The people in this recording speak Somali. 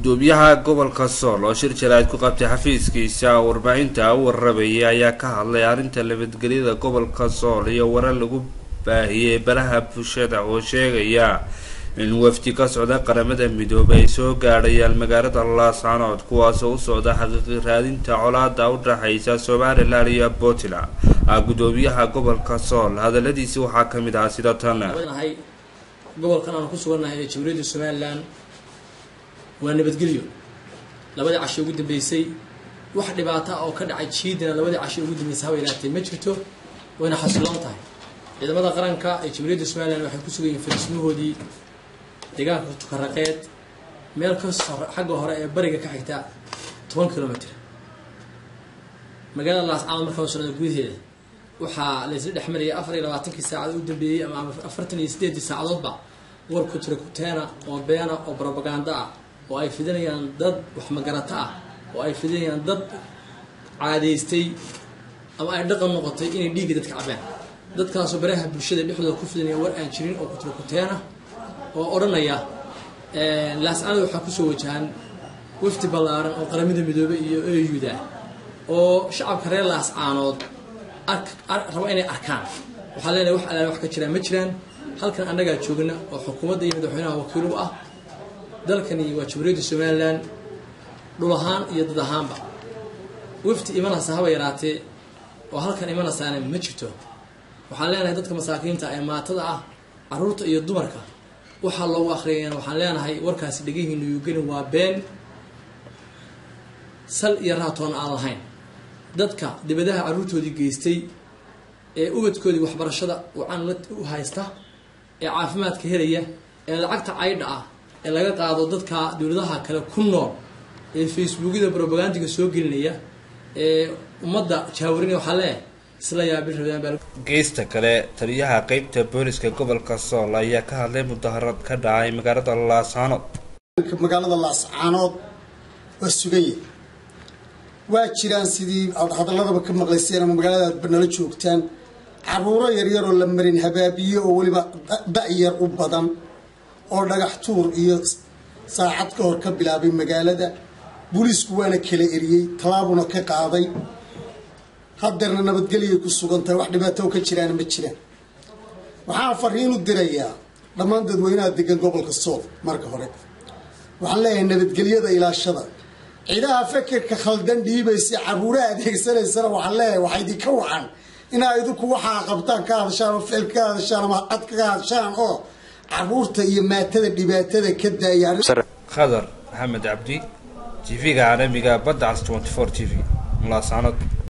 gudoomiyaha gobolka sool oo shir jaraa'id ku qabtay xafiiskiisa warbaahinta u warabayay ayaa ka hadlay arrinta nabadgelyada gobolka sool iyo warar lagu baahiyey baraha bulshada oo sheegaya in wafdi ka socda qaramada midoobay ay soo gaadhayaan magaalada laascanood kuwaasoo u socda xaqiiqi raadinta colaada u dhaxaysa somalilan iyo puntland gudoomiyaha gobolka sool hadaladiisi waxaa kamid ahaa sida tan gobolkan aanu ku sugannahay ee jamhuuriyadda somalilan waa nabadgelyo labadii casho ugu dambeysay wax dhibaata oo ka dhacay jiidana labadii casho ugu dambeysay haba ilaatee ma jirto wayna xasiloon tahay ciidamada qaranka ee jamhuuriyadda somalilan waxay ku sugan yihiin fariismahoodii deegaanka tukaraqeed meel ka xagga hore ee bariga ka xigta toban kilomitr magaalada laascaanood markaa socda gudaheeda waxaa laysla dhex marayay afar iyo labaatankii saacad u dambeeyey ama afartan iyo sideedii saacadoodba warku tirakuteena oo beena oo brobaganda ah oo ay fidinayaan dad waxmagarato ah oo ay fidinayaan dad caadaystay ama ay dhaqan noqotay inay dhiigga dadka cabaan dadkaasoo baraha bulshada dhexdooda ku fidinaya war aan jirin oo kutirakuteena oo odhanaya laascaanood waxaa kusoo wajahan wafdi ballaaran oo qaramada midoobey iyo eyuda oo shacabka reer laascaanood raba inay arkaan waxaa leenahay wax alaale wax ka jiraan ma jiraan halkan annagaa joogna oo xukuumadda iyo madaxweynaha wakiilugu ah dalkani waa jamhuuriyadda somalilan dhul ahaan iyo dad ahaanba wafti imanaysa haba yaraatee oo halkan imanaysaana ma jirto waxaan leenahay dadka masaakiinta ee maatada ah caruurta iyo dumarka waxaa loogu akhriyayana waxaan leenahay warkaasi dhegihiinu yugelin waa been sal iyo raatoon aan lahayn dadka dibadaha carruurtoodii geystay ee ubadkoodii waxbarashada wacan u haysta ee caafimaadka helaya ee lacagta caydha ah ee laga qaado dadka dowladaha kale ku nool ee facebookyada robagandiga soo gelinaya ee ummadda jaawarinaya waxaa leeyahay isla yaabil rabaan geesta kale taliyaha qeybta booliska gobolka sool ayaa ka hadlay mudaharad ka dhacay magaalada laascaanood magaalada laascaanood waa suganye waa jiraan sidii aad hadaladaba ka maqlayseen ama magaalada aadba nala joogtaan caruuro yaryaroo la marin habaabiye oo weliba da-yar u badan oo dhagax tuur iyo saacad ka hor ka bilaabay magaalada booliisku waana kala eriyey tallaabuna ka qaaday hadeerna nabadgelyay ku sugan tahay wax dhibaato ka jiraana ma jiraan waxaan fariinu dirayaa dhammaan dadweynaha degan gobolka sool marka hore waxaan leeyahay nabadgelyada ilaashada ciidaha fekerka khaldan dhiibaysa caruuraha adeegsanaysana waxaan leeyahay waxaa idinka wacan inaa idinku waxaa qabtaan ka hadashaan oo ficil ka hadashaan ama cad kaga hadashaan oo caruurta iyo maatada dhibaatada ka daayaan khadar maxamed cabdi t v-ga caalamiga badda cas t v laascanood